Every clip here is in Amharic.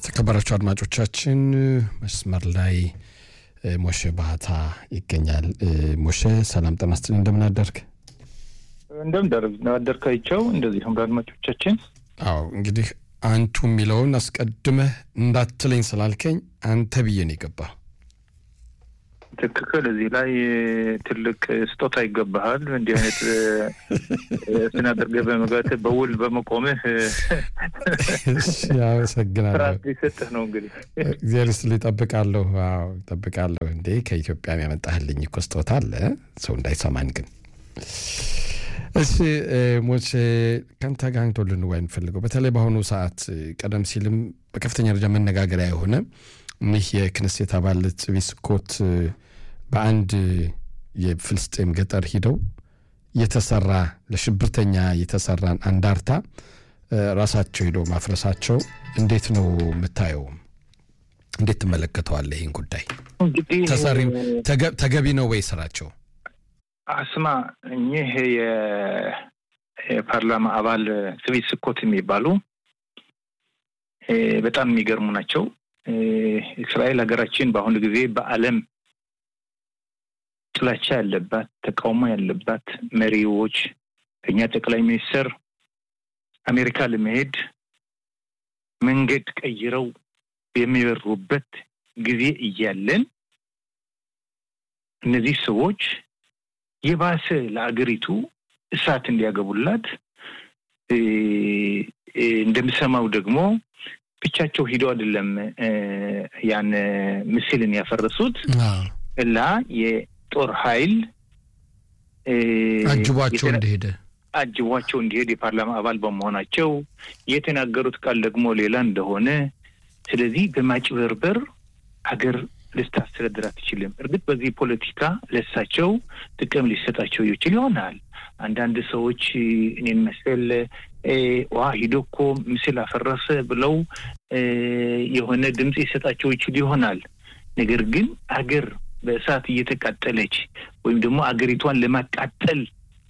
የተከበራችሁ አድማጮቻችን መስመር ላይ ሞሼ ባህታ ይገኛል። ሞሼ ሰላም ጤና ይስጥልኝ፣ እንደምን አደርግ? እንደምን አደርካቸው። እንደዚሁም ለአድማጮቻችን አዎ እንግዲህ አንቱ የሚለውን አስቀድመህ እንዳትለኝ ስላልከኝ አንተ ብዬ ነው የገባ። ትክክል። እዚህ ላይ ትልቅ ስጦታ ይገባሃል። እንዲህ አይነት ስናደርገህ በመግባት በውል በመቆምህ አመሰግናለሁ። ስርዓት ሊሰጥህ ነው። እንግዲህ እግዚአብሔር ይስጥልኝ። እጠብቃለሁ። አዎ እጠብቃለሁ። እንዴ ከኢትዮጵያ ያመጣህልኝ እኮ ስጦታ አለ፣ ሰው እንዳይሰማን ግን እሺ ሞቼ ከአንተ ጋር አንቶ ልንወያይ እንፈልገው በተለይ በአሁኑ ሰዓት ቀደም ሲልም በከፍተኛ ደረጃ መነጋገሪያ የሆነ እኒህ የክነሴት አባል ጽቢ ስኮት በአንድ የፍልስጤም ገጠር ሂደው የተሰራ ለሽብርተኛ የተሰራን አንዳርታ ራሳቸው ሂደው ማፍረሳቸው እንዴት ነው የምታየው? እንዴት ትመለከተዋለህ? ይህን ጉዳይ እንግዲህ ተሰሪ ተገቢ ነው ወይ ስራቸው? አስማ እኚህ የፓርላማ አባል ጽቢ ስኮት የሚባሉ በጣም የሚገርሙ ናቸው። እስራኤል ሀገራችን በአሁኑ ጊዜ በዓለም ጥላቻ ያለባት ተቃውሞ ያለባት መሪዎች ከኛ ጠቅላይ ሚኒስትር አሜሪካ ለመሄድ መንገድ ቀይረው የሚበሩበት ጊዜ እያለን እነዚህ ሰዎች የባሰ ለአገሪቱ እሳት እንዲያገቡላት እንደምሰማው ደግሞ ብቻቸው ሂደው አይደለም ያን ምስልን ያፈረሱት እና የጦር ኃይል አጅቧቸው እንደሄደ አጅቧቸው እንዲሄድ የፓርላማ አባል በመሆናቸው የተናገሩት ቃል ደግሞ ሌላ እንደሆነ ስለዚህ በማጭበርበር ሀገር ልታስተዳድር አትችልም። እርግጥ በዚህ ፖለቲካ ለሳቸው ጥቅም ሊሰጣቸው ይችል ይሆናል። አንዳንድ ሰዎች እኔን መሰል ዋ ሂዶ እኮ ምስል አፈረሰ ብለው የሆነ ድምፅ ይሰጣቸው ይችል ይሆናል። ነገር ግን አገር በእሳት እየተቃጠለች ወይም ደግሞ አገሪቷን ለማቃጠል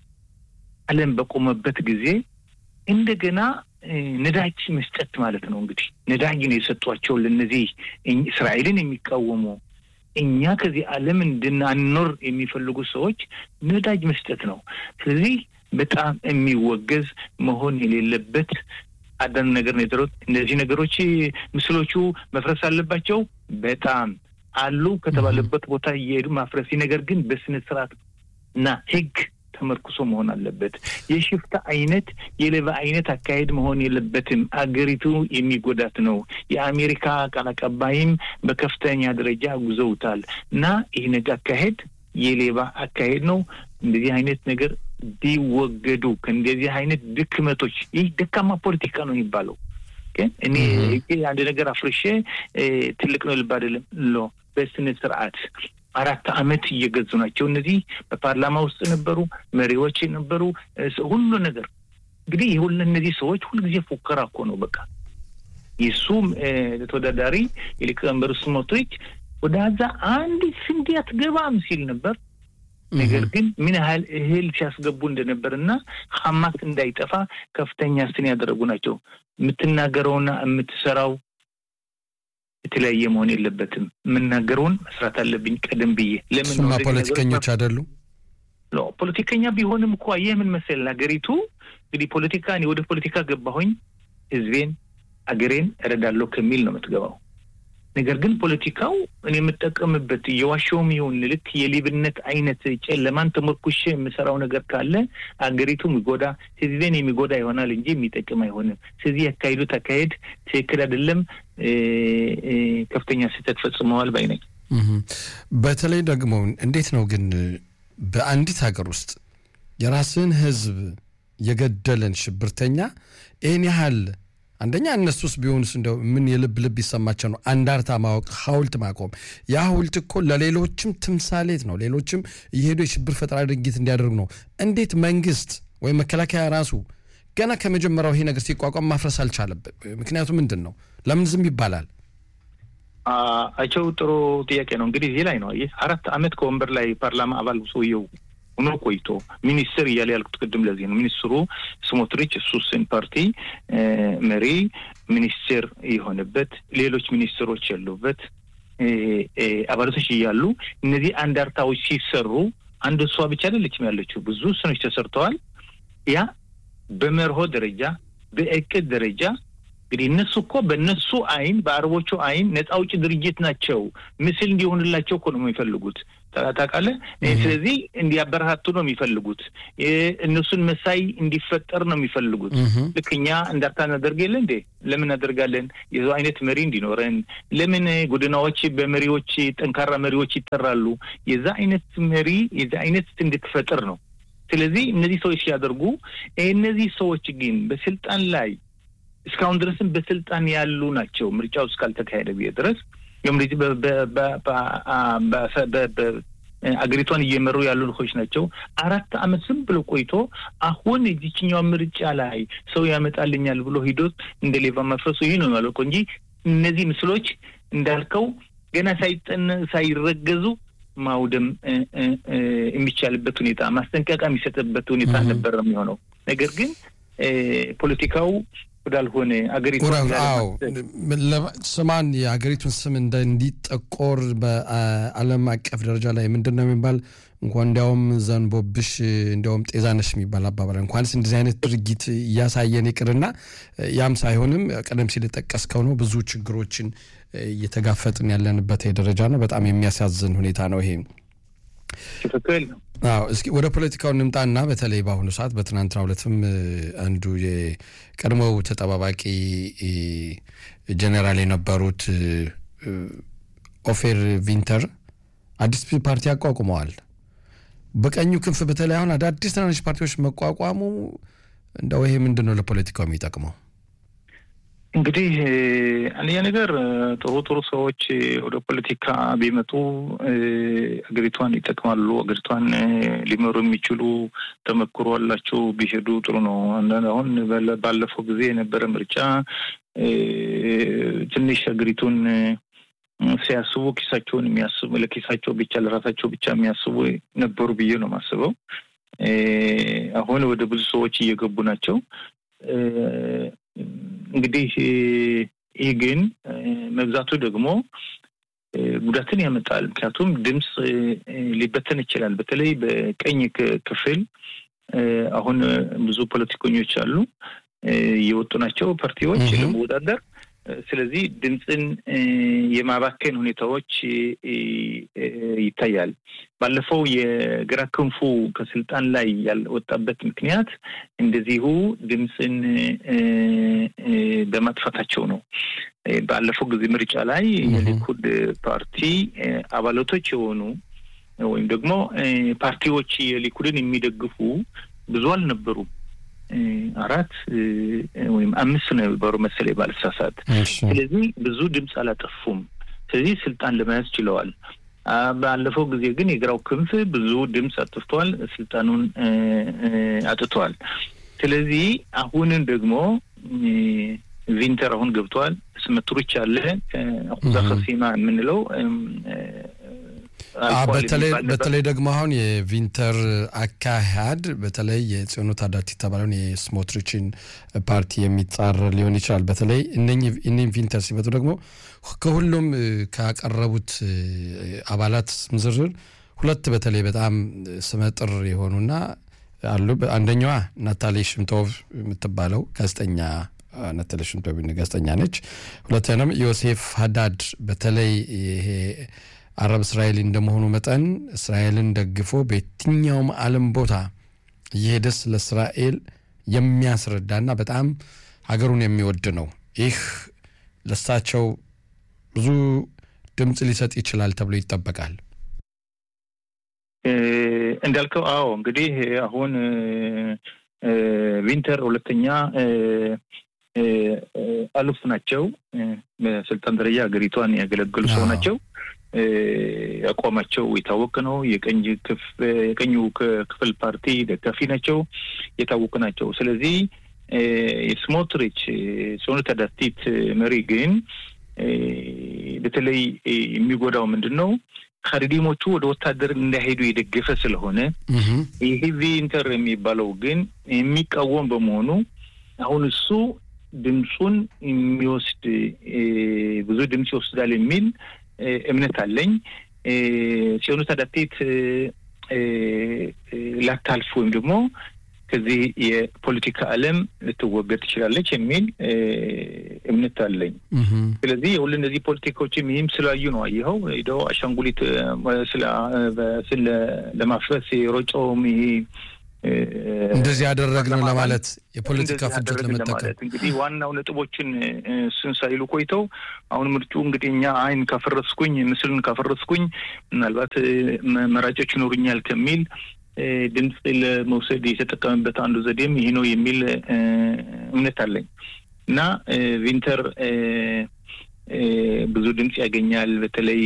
ዓለም በቆመበት ጊዜ እንደገና ነዳጅ መስጠት ማለት ነው። እንግዲህ ነዳጅ ነው የሰጧቸው ለእነዚህ እስራኤልን የሚቃወሙ እኛ ከዚህ ዓለም እንድናኖር የሚፈልጉ ሰዎች ነዳጅ መስጠት ነው። ስለዚህ በጣም የሚወገዝ መሆን የሌለበት አንዳንድ ነገር ነው የዘሩት። እነዚህ ነገሮች ምስሎቹ መፍረስ አለባቸው። በጣም አሉ ከተባለበት ቦታ እየሄዱ ማፍረስ፣ ነገር ግን በስነ ስርዓት እና ሕግ ተመርኩሶ መሆን አለበት። የሽፍታ አይነት የሌባ አይነት አካሄድ መሆን የለበትም። አገሪቱ የሚጎዳት ነው። የአሜሪካ ቃል አቀባይም በከፍተኛ ደረጃ ጉዘውታል እና ይህ ነገር አካሄድ የሌባ አካሄድ ነው። እንደዚህ አይነት ነገር ቢወገዱ ከእንደዚህ አይነት ድክመቶች፣ ይህ ደካማ ፖለቲካ ነው የሚባለው። ግን እኔ አንድ ነገር አፍርሼ ትልቅ ነው ልብ አይደለም ሎ በስነ ስርዓት አራት ዓመት እየገዙ ናቸው። እነዚህ በፓርላማ ውስጥ ነበሩ፣ መሪዎች ነበሩ፣ ሁሉ ነገር እንግዲህ ሁሉ እነዚህ ሰዎች ሁልጊዜ ፉከራ እኮ ነው። በቃ የሱ ተወዳዳሪ የሊቀመንበሩ ስሞትሪች ወደ ዛ አንድ ስንዴ አትገባም ሲል ነበር። ነገር ግን ምን ያህል እህል ሲያስገቡ እንደነበር እና ሀማስ እንዳይጠፋ ከፍተኛ ስን ያደረጉ ናቸው። የምትናገረውና የምትሰራው የተለያየ መሆን የለበትም። የምናገረውን መስራት አለብኝ ቀደም ብዬ። ለምን እሱማ ፖለቲከኞች አይደሉ? ፖለቲከኛ ቢሆንም እኮ ይህ ምን መሰል ሀገሪቱ እንግዲህ ፖለቲካ እኔ ወደ ፖለቲካ ገባሁኝ ህዝቤን አገሬን እረዳለሁ ከሚል ነው የምትገባው። ነገር ግን ፖለቲካው እኔ የምጠቀምበት የዋሻውም ይሁን ልክ የሌብነት አይነት ጨለማን ተሞርኩሼ የምሰራው ነገር ካለ አገሪቱ የሚጎዳ ህዝቤን የሚጎዳ ይሆናል እንጂ የሚጠቅም አይሆንም። ስለዚህ ያካሄዱት አካሄድ ትክክል አይደለም፣ ከፍተኛ ስህተት ፈጽመዋል ባይ ነኝ። በተለይ ደግሞ እንዴት ነው ግን በአንዲት ሀገር ውስጥ የራስን ህዝብ የገደለን ሽብርተኛ ይህን ያህል አንደኛ እነሱስ ቢሆኑስ እንደው ምን የልብ ልብ ይሰማቸው ነው? አንዳርታ ማወቅ፣ ሐውልት ማቆም። ያ ሐውልት እኮ ለሌሎችም ትምሳሌት ነው። ሌሎችም እየሄዱ የሽብር ፈጠራ ድርጊት እንዲያደርጉ ነው። እንዴት መንግስት ወይም መከላከያ ራሱ ገና ከመጀመሪያው ይሄ ነገር ሲቋቋም ማፍረስ አልቻለበት? ምክንያቱ ምንድን ነው? ለምን ዝም ይባላል? አቸው ጥሩ ጥያቄ ነው። እንግዲህ እዚህ ላይ ነው ይህ አራት ዓመት ከወንበር ላይ ፓርላማ አባል ሰውየው ሆኖ ቆይቶ ሚኒስትር እያለ ያልኩት ቅድም ለዚህ ነው። ሚኒስትሩ ስሞትሪች እሱስን ፓርቲ መሪ ሚኒስቴር የሆነበት ሌሎች ሚኒስትሮች ያሉበት አባላቶች እያሉ እነዚህ አንዳርታዎች ሲሰሩ አንድ እሷ ብቻ አይደለችም ያለችው፣ ብዙ ስኖች ተሰርተዋል። ያ በመርሆ ደረጃ በእቅድ ደረጃ እንግዲህ እነሱ እኮ በእነሱ አይን በአረቦቹ አይን ነፃ አውጪ ድርጅት ናቸው። ምስል እንዲሆንላቸው እኮ ነው የሚፈልጉት ታውቃለህ። ስለዚህ እንዲያበረታቱ ነው የሚፈልጉት። እነሱን መሳይ እንዲፈጠር ነው የሚፈልጉት። ልክ እኛ እንዳርታ እናደርግ የለ እንዴ? ለምን እናደርጋለን? የዛው አይነት መሪ እንዲኖረን ለምን ጎዳናዎች በመሪዎች ጠንካራ መሪዎች ይጠራሉ? የዛ አይነት መሪ የዛ አይነት እንድትፈጥር ነው። ስለዚህ እነዚህ ሰዎች ሲያደርጉ እነዚህ ሰዎች ግን በስልጣን ላይ እስካሁን ድረስም በስልጣን ያሉ ናቸው። ምርጫው እስካልተካሄደ ብዬ ድረስ አገሪቷን እየመሩ ያሉ ልኮች ናቸው። አራት ዓመት ዝም ብሎ ቆይቶ አሁን የዚችኛው ምርጫ ላይ ሰው ያመጣልኛል ብሎ ሂዶት እንደ ሌባ መፍረሱ ይህ ነው ያለው እንጂ እነዚህ ምስሎች እንዳልከው ገና ሳይጠን ሳይረገዙ ማውደም የሚቻልበት ሁኔታ ማስጠንቀቂያ የሚሰጥበት ሁኔታ ነበር የሚሆነው። ነገር ግን ፖለቲካው ወዳልሆነ አገሪቷን ስማን የሀገሪቱን ስም እንዲጠቆር በዓለም አቀፍ ደረጃ ላይ ምንድን ነው የሚባል እንኳን እንዲያውም ዘንቦብሽ እንዲያውም ጤዛነሽ የሚባል አባባል እንኳንስ እንደዚህ አይነት ድርጊት እያሳየን ይቅርና ያም ሳይሆንም ቀደም ሲል የጠቀስከው ነው ብዙ ችግሮችን እየተጋፈጥን ያለንበት ደረጃ ነው። በጣም የሚያሳዝን ሁኔታ ነው ይሄ። ትክክል ነው። አዎ እስኪ ወደ ፖለቲካው እንምጣና በተለይ በአሁኑ ሰዓት በትናንትናው ዕለትም አንዱ የቀድሞው ተጠባባቂ ጀኔራል የነበሩት ኦፌር ቪንተር አዲስ ፓርቲ አቋቁመዋል። በቀኙ ክንፍ በተለይ አሁን አዳዲስ ትናንሽ ፓርቲዎች መቋቋሙ እንደው ይሄ ምንድን ነው ለፖለቲካው የሚጠቅመው? እንግዲህ አንደኛ ነገር ጥሩ ጥሩ ሰዎች ወደ ፖለቲካ ቢመጡ አገሪቷን ይጠቅማሉ። አገሪቷን ሊመሩ የሚችሉ ተመክሮ አላቸው ቢሄዱ ጥሩ ነው። አሁን ባለፈው ጊዜ የነበረ ምርጫ ትንሽ አገሪቱን ሲያስቡ ኪሳቸውን የሚያስቡ ለኪሳቸው ብቻ ለራሳቸው ብቻ የሚያስቡ ነበሩ ብዬ ነው የማስበው። አሁን ወደ ብዙ ሰዎች እየገቡ ናቸው። እንግዲህ ይህ ግን መብዛቱ ደግሞ ጉዳትን ያመጣል። ምክንያቱም ድምፅ ሊበተን ይችላል። በተለይ በቀኝ ክፍል አሁን ብዙ ፖለቲከኞች አሉ እየወጡ ናቸው ፓርቲዎች ለመወዳደር። ስለዚህ ድምፅን የማባከን ሁኔታዎች ይታያል። ባለፈው የግራ ክንፉ ከስልጣን ላይ ያልወጣበት ምክንያት እንደዚሁ ድምፅን በማጥፋታቸው ነው። ባለፈው ጊዜ ምርጫ ላይ የሊኩድ ፓርቲ አባላቶች የሆኑ ወይም ደግሞ ፓርቲዎች የሊኩድን የሚደግፉ ብዙ አልነበሩም። አራት ወይም አምስት ነው የነበሩ መሰለኝ ባልሳሳት። ስለዚህ ብዙ ድምፅ አላጠፉም። ስለዚህ ስልጣን ለመያዝ ችለዋል። ባለፈው ጊዜ ግን የግራው ክንፍ ብዙ ድምፅ አጥፍቷል፣ ስልጣኑን አጥቷል። ስለዚህ አሁንን ደግሞ ቪንተር አሁን ገብተዋል። ስመትሮች አለ አሁዛ ከሲማ የምንለው በተለይ ደግሞ አሁን የቪንተር አካሄድ በተለይ የጽዮኑ ታዳቲ የተባለውን የስሞትሪችን ፓርቲ የሚጻረር ሊሆን ይችላል። በተለይ እነኝህ ቪንተር ሲመጡ ደግሞ ከሁሉም ካቀረቡት አባላት ስም ዝርዝር ሁለት በተለይ በጣም ስመጥር የሆኑና አሉ። አንደኛዋ ናታሊ ሽምቶቭ የምትባለው ጋዜጠኛ ናታሊ ሽምቶቭ ጋዜጠኛ ነች። ሁለተኛም ዮሴፍ ሀዳድ በተለይ ይሄ አረብ እስራኤል እንደመሆኑ መጠን እስራኤልን ደግፎ በየትኛውም ዓለም ቦታ እየሄደ ስለ እስራኤል የሚያስረዳና በጣም ሀገሩን የሚወድ ነው። ይህ ለሳቸው ብዙ ድምፅ ሊሰጥ ይችላል ተብሎ ይጠበቃል። እንዳልከው አዎ፣ እንግዲህ አሁን ቪንተር ሁለተኛ አሉፍ ናቸው። በስልጣን ደረጃ ሀገሪቷን ያገለገሉ ሰው ናቸው። አቋማቸው የታወቀ ነው። የቀኙ ክፍል ፓርቲ ደጋፊ ናቸው፣ የታወቁ ናቸው። ስለዚህ የስሞትሪች ጽዮኑ ታዳቲት መሪ ግን በተለይ የሚጎዳው ምንድን ነው? ካሪዲሞቹ ወደ ወታደር እንዳይሄዱ የደገፈ ስለሆነ ይህ ቪንተር የሚባለው ግን የሚቃወም በመሆኑ አሁን እሱ ድምፁን የሚወስድ ብዙ ድምፅ ይወስዳል የሚል እምነት አለኝ። ጽዮኑ ታዳቴት ላታልፍ ወይም ደግሞ ከዚህ የፖለቲካ ዓለም ልትወገድ ትችላለች የሚል እምነት አለኝ። ስለዚህ የሁሉ እነዚህ ፖለቲካዎችም ይህም ስላዩ ነው። አየኸው ሄደው አሻንጉሊት ለማፍረስ የሮጨውም ይሄ እንደዚህ ያደረግነው ለማለት የፖለቲካ ፍጆት ለመጠቀም እንግዲህ ዋናው ነጥቦችን እሱን ሳይሉ ቆይተው አሁን ምርጩ እንግዲህ እኛ አይን ካፈረስኩኝ ምስልን ካፈረስኩኝ ምናልባት መራጮች ይኖሩኛል ከሚል ድምፅ ለመውሰድ የተጠቀመበት አንዱ ዘዴም ይሄ ነው የሚል እምነት አለኝ እና ቪንተር ብዙ ድምፅ ያገኛል። በተለይ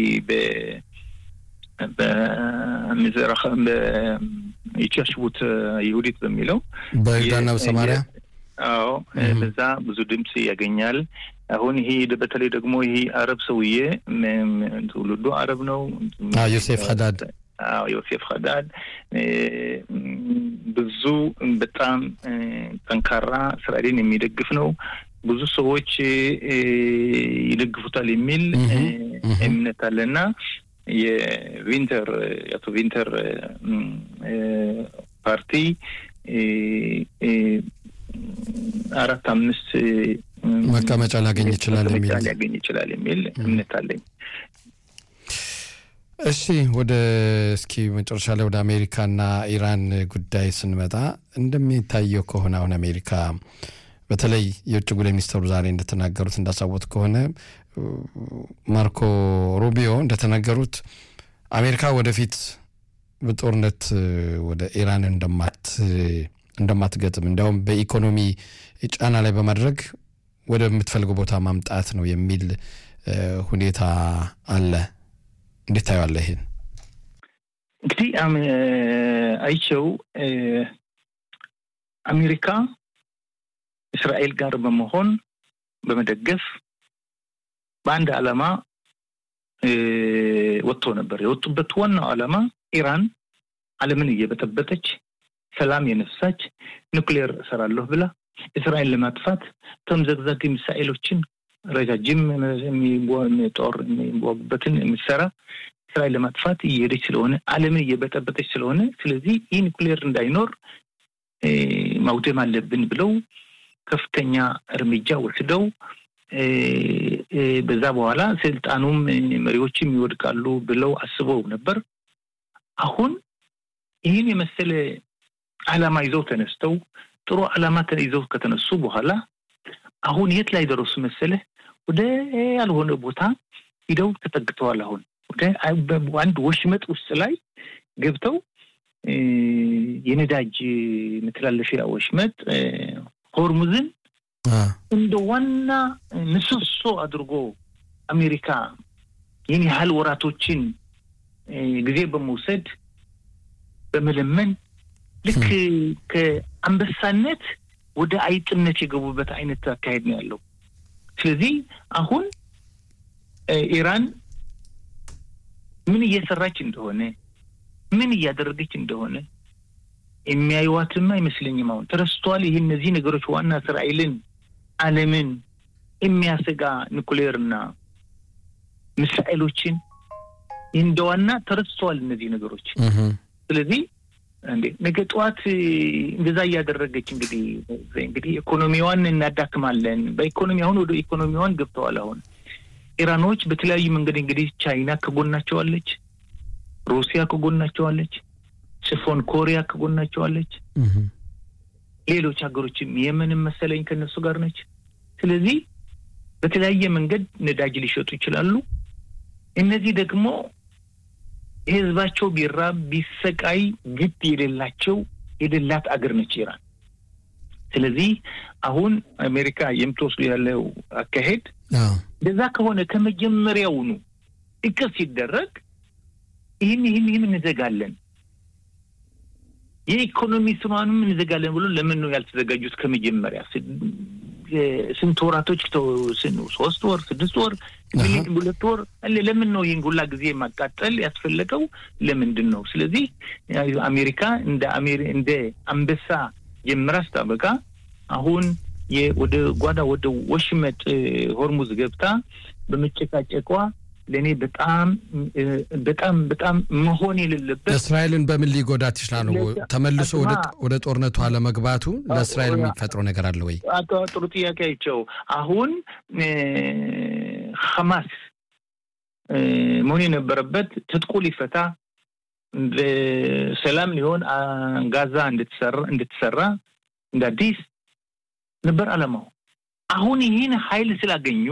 በሚዘራህ በይቻሽቡት ይሁዲት በሚለው በይሁዳና በሰማሪያ አዎ፣ በዛ ብዙ ድምፅ ያገኛል። አሁን ይሄ በተለይ ደግሞ ይሄ አረብ ሰውዬ ትውልዱ አረብ ነው ዮሴፍ ሀዳድ አዎ ዮሴፍ ሀዳድ ብዙ በጣም ጠንካራ እስራኤልን የሚደግፍ ነው። ብዙ ሰዎች ይደግፉታል የሚል እምነት አለና የቪንተር የአቶ ቪንተር ፓርቲ አራት አምስት መቀመጫ ሊያገኝ ይችላል የሚል ሊያገኝ ይችላል የሚል እምነት አለኝ። እሺ ወደ እስኪ መጨረሻ ላይ ወደ አሜሪካና ኢራን ጉዳይ ስንመጣ እንደሚታየው ከሆነ አሁን አሜሪካ በተለይ የውጭ ጉዳይ ሚኒስትሩ ዛሬ እንደተናገሩት እንዳሳወት ከሆነ ማርኮ ሩቢዮ እንደተናገሩት አሜሪካ ወደፊት በጦርነት ወደ ኢራን እንደማትገጥም እንዲያውም በኢኮኖሚ ጫና ላይ በማድረግ ወደምትፈልገው ቦታ ማምጣት ነው የሚል ሁኔታ አለ። እንዴት ታየዋለህ? ይሄን እንግዲህ አይቸው አሜሪካ እስራኤል ጋር በመሆን በመደገፍ በአንድ ዓላማ ወጥቶ ነበር። የወጡበት ዋናው ዓላማ ኢራን ዓለምን እየበጠበጠች ሰላም የነሳች ኑክሌር እሰራለሁ ብላ እስራኤል ለማጥፋት ተምዘግዛግ ሚሳኤሎችን ረጃጅም ጦር የሚዋጉበትን የምትሰራ እስራኤል ለማጥፋት እየሄደች ስለሆነ ዓለምን እየበጠበጠች ስለሆነ ስለዚህ ይህ ኒኩሌር እንዳይኖር ማውደም አለብን ብለው ከፍተኛ እርምጃ ወስደው በዛ በኋላ ስልጣኑም መሪዎችም ይወድቃሉ ብለው አስበው ነበር። አሁን ይህን የመሰለ ዓላማ ይዘው ተነስተው ጥሩ ዓላማ ይዘው ከተነሱ በኋላ አሁን የት ላይ ደረሱ መሰለህ? ወደ ያልሆነ ቦታ ሂደው ተጠግተዋል። አሁን ወደ አንድ ወሽመጥ ውስጥ ላይ ገብተው የነዳጅ መተላለፊያ ወሽመጥ ሆርሙዝን እንደ ዋና ምሰሶ አድርጎ አሜሪካ ይህን ያህል ወራቶችን ጊዜ በመውሰድ በመለመን ልክ ከአንበሳነት ወደ አይጥነት የገቡበት አይነት አካሄድ ነው ያለው። ስለዚህ አሁን ኢራን ምን እየሰራች እንደሆነ ምን እያደረገች እንደሆነ የሚያዩዋትም አይመስለኝም። አሁን ተረስተዋል። ይህ እነዚህ ነገሮች ዋና እስራኤልን፣ ዓለምን የሚያሰጋ ኒኩሌርና ሚሳኤሎችን እንደ ዋና ተረስተዋል እነዚህ ነገሮች። ስለዚህ እንዴ ነገ ጠዋት እንደዛ እያደረገች እንግዲህ እንግዲህ ኢኮኖሚዋን እናዳክማለን። በኢኮኖሚ አሁን ወደ ኢኮኖሚዋን ገብተዋል። አሁን ኢራኖች በተለያዩ መንገድ እንግዲህ ቻይና ከጎናቸዋለች፣ ሩሲያ ከጎናቸዋለች፣ ጽፎን ኮሪያ ከጎናቸዋለች፣ ሌሎች ሀገሮችም የመንም መሰለኝ ከነሱ ጋር ነች። ስለዚህ በተለያየ መንገድ ነዳጅ ሊሸጡ ይችላሉ። እነዚህ ደግሞ ህዝባቸው ቢራብ ቢሰቃይ ግድ የሌላቸው የሌላት አገር ነች ኢራን። ስለዚህ አሁን አሜሪካ የምትወስዱ ያለው አካሄድ እንደዛ ከሆነ ከመጀመሪያውኑ እቅድ ሲደረግ ይህን ይህን ይህን እንዘጋለን፣ የኢኮኖሚ ስኗንም እንዘጋለን ብሎ ለምን ነው ያልተዘጋጁት? ከመጀመሪያ ስንት ወራቶች ሶስት ወር ስድስት ወር ሁለት ወር ለምን ነው ይህን ሁላ ጊዜ ማቃጠል ያስፈለገው? ለምንድን ነው? ስለዚህ አሜሪካ እንደ እንደ አንበሳ ጀምራ ስታበቃ አሁን ወደ ጓዳ ወደ ወሽመጥ ሆርሙዝ ገብታ በመጨቃጨቋ ለእኔ በጣም በጣም በጣም መሆን የሌለበት እስራኤልን በምን ሊጎዳት ይችላል? ተመልሶ ወደ ጦርነቱ አለመግባቱ ለእስራኤል የሚፈጥረው ነገር አለ ወይ? ጥሩ ጥያቄ አይቸው። አሁን ሐማስ መሆን የነበረበት ትጥቁ ሊፈታ ሰላም ሊሆን ጋዛ እንድትሰራ እንደ አዲስ ነበር አለማው። አሁን ይህን ኃይል ስላገኙ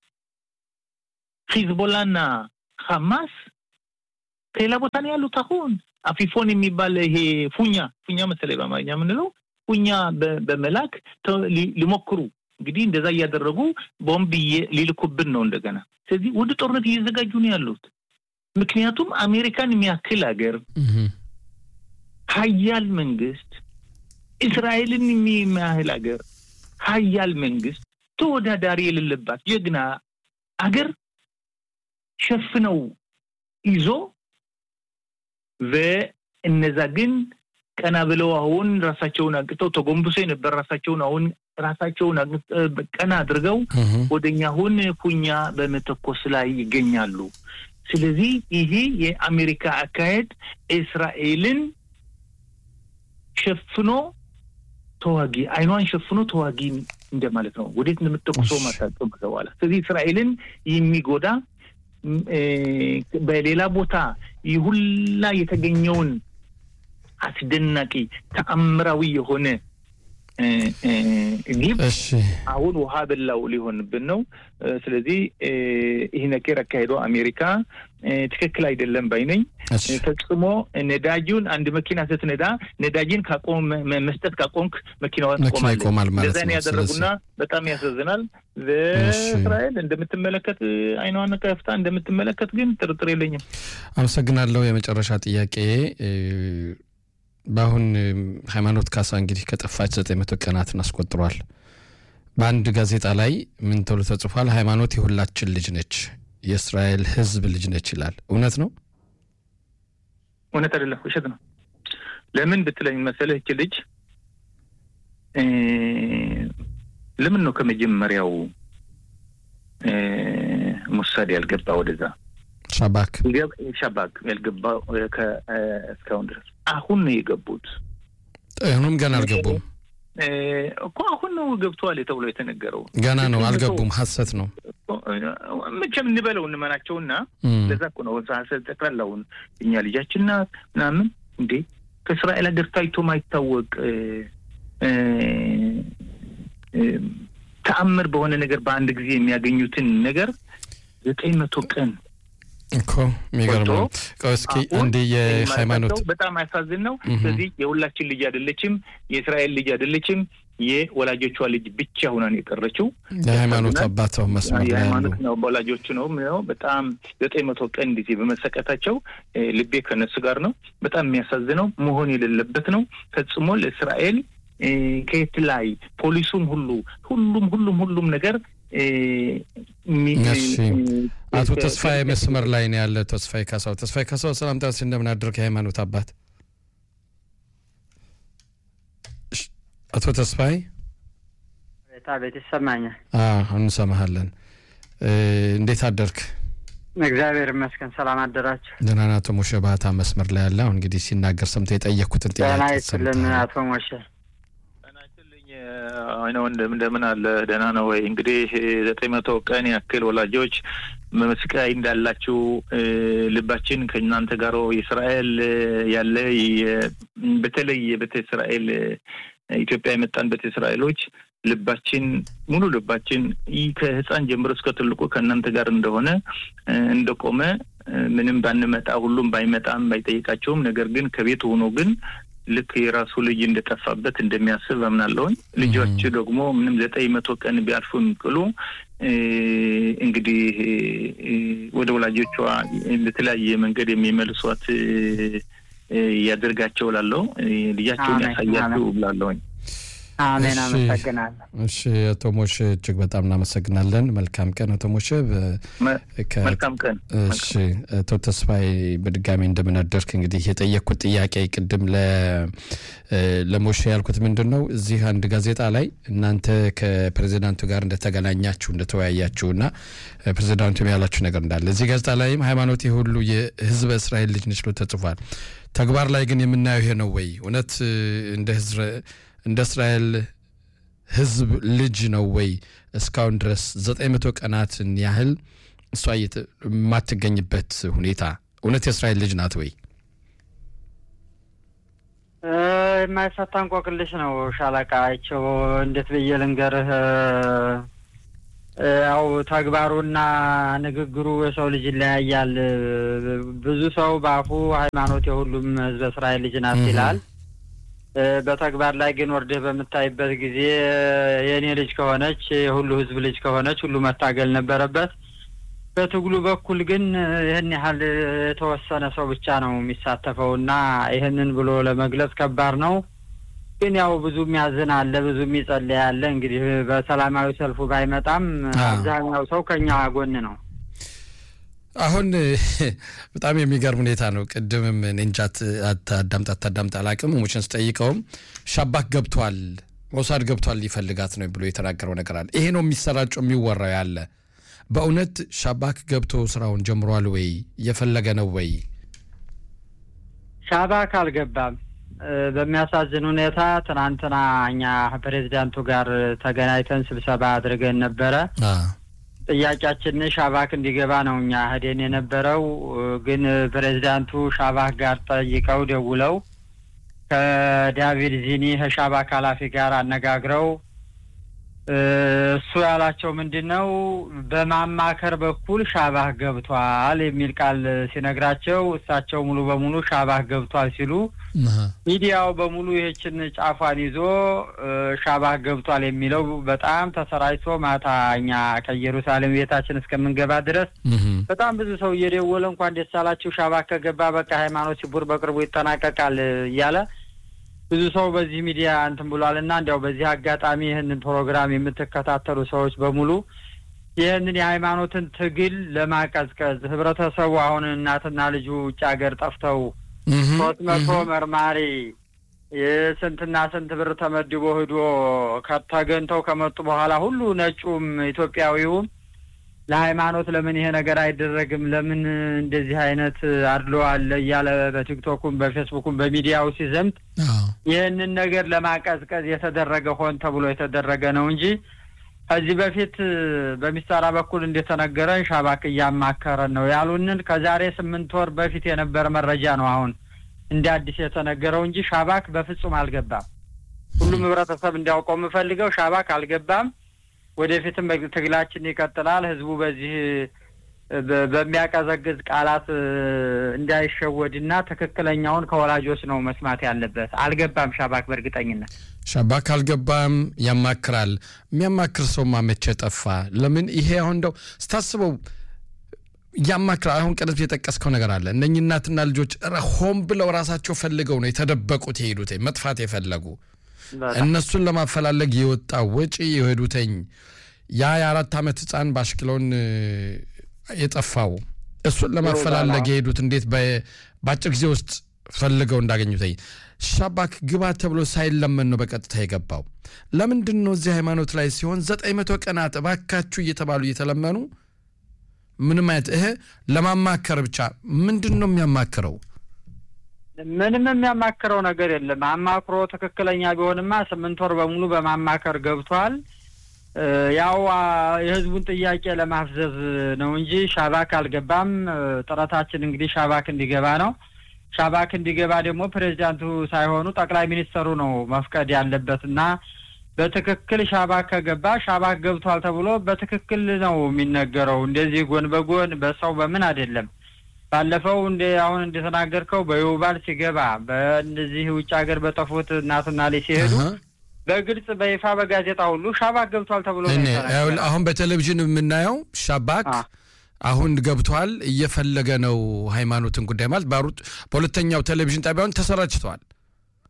ሂዝቦላና ሐማስ ከሌላ ቦታ ነው ያሉት። አሁን አፊፎን የሚባል ይሄ ፉኛ ፉኛ መሰለኝ በአማርኛ የምንለው ፉኛ በመላክ ሊሞክሩ እንግዲህ እንደዛ እያደረጉ ቦምብ ሊልኩብን ነው እንደገና። ስለዚህ ወደ ጦርነት እየዘጋጁ ነው ያሉት። ምክንያቱም አሜሪካን የሚያክል ሀገር ሀያል መንግስት፣ እስራኤልን የሚያህል ሀገር ሀያል መንግስት፣ ተወዳዳሪ የሌለባት ጀግና አገር ሸፍነው ይዞ በእነዛ ግን ቀና ብለው አሁን ራሳቸውን አቅጠው ተጎንብሶ የነበር ራሳቸውን አሁን ራሳቸውን ቀና አድርገው ወደኛ አሁን ኩኛ በመተኮስ ላይ ይገኛሉ። ስለዚህ ይሄ የአሜሪካ አካሄድ እስራኤልን ሸፍኖ ተዋጊ አይኗን ሸፍኖ ተዋጊ እንደማለት ነው። ወዴት እንደምትተኩሰው ማታውቅም በኋላ። ስለዚህ እስራኤልን የሚጎዳ በሌላ ቦታ ይሁላ የተገኘውን አስደናቂ ተአምራዊ የሆነ ግብ አሁን ውሃ በላው ሊሆንብን ነው። ስለዚህ ይህ ነገር አካሄዶ አሜሪካ ትክክል አይደለም ባይነኝ። ፈጽሞ ነዳጁን አንድ መኪና ስትነዳ ነዳጅን ካቆም መስጠት ካቆምክ መኪናዋ ትቆማለች። እንደዛ ያደረጉና በጣም ያሳዝናል። በእስራኤል እንደምትመለከት አይኗን ከፍታ እንደምትመለከት ግን ጥርጥር የለኝም። አመሰግናለሁ። የመጨረሻ ጥያቄ በአሁን ሃይማኖት ካሳ እንግዲህ ከጠፋች ዘጠኝ መቶ ቀናትን አስቆጥሯል። በአንድ ጋዜጣ ላይ ምን ተብሎ ተጽፏል? ሃይማኖት የሁላችን ልጅ ነች፣ የእስራኤል ሕዝብ ልጅ ነች ይላል። እውነት ነው? እውነት አይደለም፣ ውሸት ነው። ለምን ብትለኝ መሰለህ ይች ልጅ ለምን ነው ከመጀመሪያው ሙሳድ ያልገባ ወደዛ ሻባክ ሻባክ ያልገባው እስካሁን ድረስ አሁን ነው የገቡት። አሁንም ገና አልገቡም እኮ አሁን ነው ገብተዋል ተብሎ የተነገረው ገና ነው፣ አልገቡም። ሀሰት ነው። መቼም እንበለው እንመናቸውና ለዛ እኮ ነው ሀሰት ጠቅላላውን እኛ ልጃችን ናት ምናምን እንዴ ከእስራኤል ሀገር ታይቶ ማይታወቅ ተአምር በሆነ ነገር በአንድ ጊዜ የሚያገኙትን ነገር ዘጠኝ መቶ ቀን እኮ የሚገርመው እስኪ አንድ የሃይማኖት በጣም ያሳዝን ነው። ስለዚህ የሁላችን ልጅ አይደለችም፣ የእስራኤል ልጅ አይደለችም፣ የወላጆቿ ልጅ ብቻ ሁና ነው የቀረችው። የሃይማኖት አባት መስመር ላይ የሃይማኖት ነው ወላጆቹ ነው ነው በጣም ዘጠኝ መቶ ቀን ጊዜ በመሰቀታቸው ልቤ ከነሱ ጋር ነው። በጣም የሚያሳዝነው መሆን የሌለበት ነው ፈጽሞ ለእስራኤል ከየት ላይ ፖሊሱም ሁሉ ሁሉም ሁሉም ሁሉም ነገር አቶ ተስፋዬ መስመር ላይ ነው ያለ። ተስፋዬ ካሳው ተስፋዬ ካሳው ሰላም ጣስ እንደምን አድርግ የሃይማኖት አባት አቶ ተስፋዬ ቤት ይሰማኛል። እንሰማሃለን። እንዴት አደርክ? እግዚአብሔር ይመስገን። ሰላም አደራችሁ? ደህና ነህ? አቶ ሞሼ ባህታ መስመር ላይ ያለ አሁን እንግዲህ ሲናገር ሰምተህ የጠየቅኩትን ጥያቄ ደህና ይስጥልን አቶ ሞሼ አይነ ወንድም እንደምን አለ? ደህና ነው ወይ? እንግዲህ ዘጠኝ መቶ ቀን ያክል ወላጆች መስቃይ እንዳላችሁ ልባችን ከእናንተ ጋር የእስራኤል ያለ በተለይ የቤተ እስራኤል ኢትዮጵያ የመጣን ቤተ እስራኤሎች ልባችን ሙሉ ልባችን ከህፃን ጀምሮ እስከ ትልቁ ከእናንተ ጋር እንደሆነ እንደቆመ ምንም ባንመጣ ሁሉም ባይመጣም ባይጠይቃቸውም ነገር ግን ከቤት ሆኖ ግን ልክ የራሱ ልጅ እንደጠፋበት እንደሚያስብ አምናለሁኝ። ልጆች ደግሞ ምንም ዘጠኝ መቶ ቀን ቢያልፉ የሚቅሉ እንግዲህ ወደ ወላጆቿ በተለያየ መንገድ የሚመልሷት ያደርጋቸው ላለው ልጃቸውን ያሳያቸው ብላለሁኝ። አሜን። እሺ። አመሰግናለሁ። እሺ አቶ ሞሽ እጅግ በጣም እናመሰግናለን። መልካም ቀን አቶ ሞሽ። በ- መ- ከ- መልካም ቀን። እሺ አቶ ተስፋዬ በድጋሚ እንደምናደርክ እንግዲህ የጠየቅኩት ጥያቄ ቅድም ለ- ለሞሼ ያልኩት ምንድን ነው እዚህ አንድ ጋዜጣ ላይ እናንተ ከፕሬዚዳንቱ ጋር እንደተገናኛችሁ እንደተወያያችሁ እና ፕሬዚዳንቱ ያላችሁ ነገር እንዳለ እዚህ ጋዜጣ ላይም ሃይማኖት ሁሉ የህዝበ እስራኤል ልጅ ነች ብሎ ተጽፏል። ተግባር ላይ ግን የምናየው ይሄ ነው ወይ? እውነት እንደ ህዝረ- እንደ እስራኤል ህዝብ ልጅ ነው ወይ? እስካሁን ድረስ ዘጠኝ መቶ ቀናትን ያህል እሷ እየተ- የማትገኝበት ሁኔታ እውነት የእስራኤል ልጅ ናት ወይ? እ፣ የማይፈታ እንቆቅልሽ ነው ሻለቃ አይቸው። እንዴት ብዬ ልንገርህ? እ፣ ያው ተግባሩና ንግግሩ የሰው ልጅ ይለያያል። ብዙ ሰው በአፉ ሃይማኖት የሁሉም ህዝበ እስራኤል ልጅ ናት Mhm. ይላል። እ፣ በተግባር ላይ ግን ወርደህ በምታይበት ጊዜ የእኔ ልጅ ከሆነች የሁሉ ህዝብ ልጅ ከሆነች ሁሉ መታገል ነበረበት። በትግሉ በኩል ግን ይህን ያህል የተወሰነ ሰው ብቻ ነው የሚሳተፈው እና ይህንን ብሎ ለመግለጽ ከባድ ነው። ግን ያው ብዙ የሚያዝን አለ፣ ብዙ የሚጸልይ አለ። እንግዲህ በሰላማዊ ሰልፉ ባይመጣም አዎ። አብዛኛው ሰው ከኛ ጎን ነው። አሁን በጣም የሚገርም ሁኔታ ነው። ቅድምም እኔ እንጃ አት- አት- አዳምጥ አታዳምጥ አላቅም ሙችን ስጠይቀውም ሻባክ ገብቷል ሞሳድ ገብቷል ሊፈልጋት ነው ብሎ የተናገረው ነገር አለ። ይሄ ነው የሚሰራጨው የሚወራው ያለ በእውነት ሻባክ ገብቶ ስራውን ጀምሯል ወይ? እየፈለገ ነው ወይ? ሻባክ አልገባም። እ፣ በሚያሳዝን ሁኔታ ትናንትና እኛ ፕሬዚዳንቱ ጋር ተገናኝተን ስብሰባ አድርገን ነበረ። አ፣ ጥያቄያችን ሻባክ እንዲገባ ነው እኛ ሄደን የነበረው። ግን ፕሬዚዳንቱ ሻባክ ጋር ጠይቀው ደውለው ከዳቪድ ዚኒ ከሻባክ ኃላፊ ጋር አነጋግረው እ፣ እሱ ያላቸው ምንድን ነው በማማከር በኩል ሻባክ ገብቷል የሚል ቃል ሲነግራቸው እሳቸው ሙሉ በሙሉ ሻባክ ገብቷል ሲሉ አሃ፣ ሚዲያው በሙሉ ይህችን ጫፏን ይዞ እ፣ ሻባክ ገብቷል የሚለው በጣም ተሰራጭቶ ማታ እኛ ከኢየሩሳሌም ቤታችን እስከምንገባ ድረስ እህም፣ በጣም ብዙ ሰው እየደወለ እንኳን ደስ አላችሁ ሻባክ ከገባ በቃ ሃይማኖት ሲቡር በቅርቡ ይጠናቀቃል እያለ ብዙ ሰው በዚህ ሚዲያ እንትን ብሏል እና እንዲያው በዚህ አጋጣሚ ይህንን ፕሮግራም የምትከታተሉ ሰዎች በሙሉ ይህንን የሃይማኖትን ትግል ለማቀዝቀዝ ህብረተሰቡ አሁን እናትና ልጁ ውጭ ሀገር ጠፍተው እህም፣ ሶስት መቶ እህም፣ መርማሪ የስንትና ስንት ብር ተመድቦ ሂዶ ከተገንተው ከመጡ በኋላ ሁሉ ነጩም ኢትዮጵያዊውም ለሃይማኖት ለምን ይሄ ነገር አይደረግም? ለምን እንደዚህ አይነት አድሎ አለ እያለ በቲክቶኩም በፌስቡኩም በሚዲያው ሲዘምት አዎ፣ ይህንን ነገር ለማቀዝቀዝ የተደረገ ሆን ተብሎ የተደረገ ነው እንጂ ከዚህ በፊት በሚሰራ በኩል እንደተነገረን ሻባክ እያማከረን ነው ያሉንን ከዛሬ ስምንት ወር በፊት የነበረ መረጃ ነው አሁን እንደ አዲስ የተነገረው እንጂ ሻባክ በፍጹም አልገባም። ሁሉም ህብረተሰብ እንዲያውቀው የምፈልገው ሻባክ አልገባም። ወደፊትም ትግላችን ይቀጥላል። ህዝቡ በዚህ በ- በሚያቀዘቅዝ ቃላት እ፣ እንዳይሸወድና ትክክለኛውን ከወላጆች ነው መስማት ያለበት። አልገባም ሻባክ በእርግጠኝነት ሻባክ አልገባም፣ ያማክራል። የሚያማክር ሰውማ መቼ ጠፋ? ለምን ይሄ አሁን እንደው ስታስበው ያማክራል። አሁን ቀደም የጠቀስከው ነገር አለ። እነኚህ እናትና ልጆች ረ- ሆን ብለው ራሳቸው ፈልገው ነው የተደበቁት የሄዱት መጥፋት የፈለጉ በጣም እነሱን ለማፈላለግ የወጣ ወጪ የሄዱተኝ ያ የአራት ዓመት ህፃን በአሽክሎን እ፣ የጠፋው እሱን ለማፈላለግ የሄዱት እንዴት በ- በአጭር ጊዜ ውስጥ ፈልገው እንዳገኙተኝ ሻባክ ግባ ተብሎ ሳይለመን ነው በቀጥታ የገባው። ለምንድን ነው እዚህ ሃይማኖት ላይ ሲሆን ዘጠኝ መቶ ቀናት እባካችሁ እየተባሉ እየተለመኑ ምንም አይነት ይሄ ለማማከር ብቻ ምንድን ነው የሚያማክረው? ምንም የሚያማክረው ነገር የለም። አማክሮ ትክክለኛ ቢሆንማ ስምንት ወር በሙሉ በማማከር ገብቷል። እ፣ ያው አ፣ የህዝቡን ጥያቄ ለማፍዘዝ ነው እንጂ ሻባክ አልገባም። እ፣ ጥረታችን እንግዲህ ሻባክ እንዲገባ ነው። ሻባክ እንዲገባ ደግሞ ፕሬዚዳንቱ ሳይሆኑ ጠቅላይ ሚኒስተሩ ነው መፍቀድ ያለበት እና በትክክል ሻባክ ከገባ ሻባክ ገብቷል ተብሎ በትክክል ነው የሚነገረው። እንደዚህ ጎን በጎን በሰው በምን አይደለም። ባለፈው እንደ አሁን እንደተናገርከው በዩባል ሲገባ በእነዚህ ውጭ ሀገር በጠፉት እናትና ልጅ ሲሄዱ አሃ። በግልጽ በይፋ በጋዜጣ ሁሉ ሻባክ ገብቷል ተብሎ ነው እኔ የተነገረው። ይኸውልህ አሁን በቴሌቪዥን የምናየው ሻባክ አ። አሁን ገብቷል እየፈለገ ነው ሃይማኖትን ጉዳይ ማለት ባሩት በሁለተኛው ቴሌቪዥን ጣቢያውን ተሰራጭተዋል።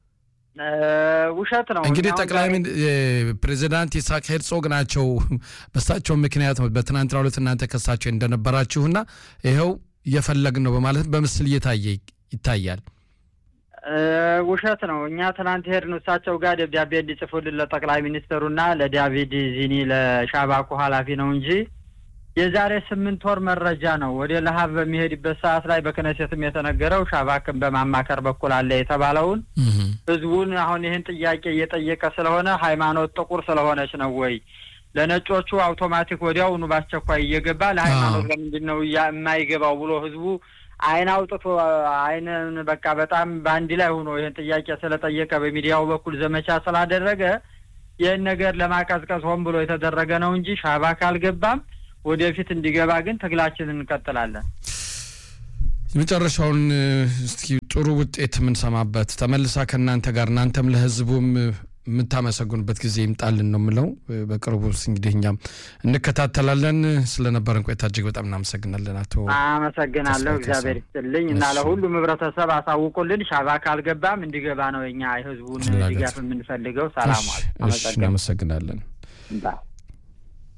ውሸት ነው። እንግዲህ ጠቅላይ ፕሬዚዳንት ይስሐቅ ሄርጾግ ናቸው። በሳቸው ምክንያት በትናንትናው ዕለት እናንተ ከሳቸው እንደነበራችሁና ይኸው እየፈለግን ነው በማለት በምስል እየታየ ይታያል። ውሸት ነው። እኛ ትናንት ሄድን እሳቸው ጋር ደብዳቤ እንዲጽፉልን ለጠቅላይ ሚኒስትሩና ለዳቪድ ዚኒ ለሻባኩ ኃላፊ ነው እንጂ የዛሬ ስምንት ወር መረጃ ነው። ወደ ለሀብ በሚሄድበት ሰዓት ላይ በክነሴትም የተነገረው ሻባክን በማማከር በኩል አለ የተባለውን ህዝቡን አሁን ይህን ጥያቄ እየጠየቀ ስለሆነ ሃይማኖት ጥቁር ስለሆነች ነው ወይ ለነጮቹ አውቶማቲክ ወዲያውኑ በአስቸኳይ እየገባ ለሃይማኖት ለምንድን ነው የማይገባው ብሎ ህዝቡ አይን አውጥቶ አይንን በቃ በጣም በአንድ ላይ ሆኖ ይህን ጥያቄ ስለጠየቀ በሚዲያው በኩል ዘመቻ ስላደረገ ይህን ነገር ለማቀዝቀዝ ሆን ብሎ የተደረገ ነው እንጂ ሻባክ አልገባም። ወደፊት እንዲገባ ግን ትግላችንን እንቀጥላለን። የመጨረሻውን እስኪ ጥሩ ውጤት የምንሰማበት ተመልሳ ከእናንተ ጋር እናንተም ለህዝቡም የምታመሰግኑበት ጊዜ ይምጣልን ነው የምለው። በቅርቡ እንግዲህ እኛም እንከታተላለን። ስለነበረን ቆይታ እጅግ በጣም እናመሰግናለን። አቶ አመሰግናለሁ። እግዚአብሔር ይስጥልኝ እና ለሁሉም ህብረተሰብ አሳውቁልን። ሻባክ አልገባም እንዲገባ ነው የኛ የህዝቡን ድጋፍ የምንፈልገው። ሰላም እናመሰግናለን።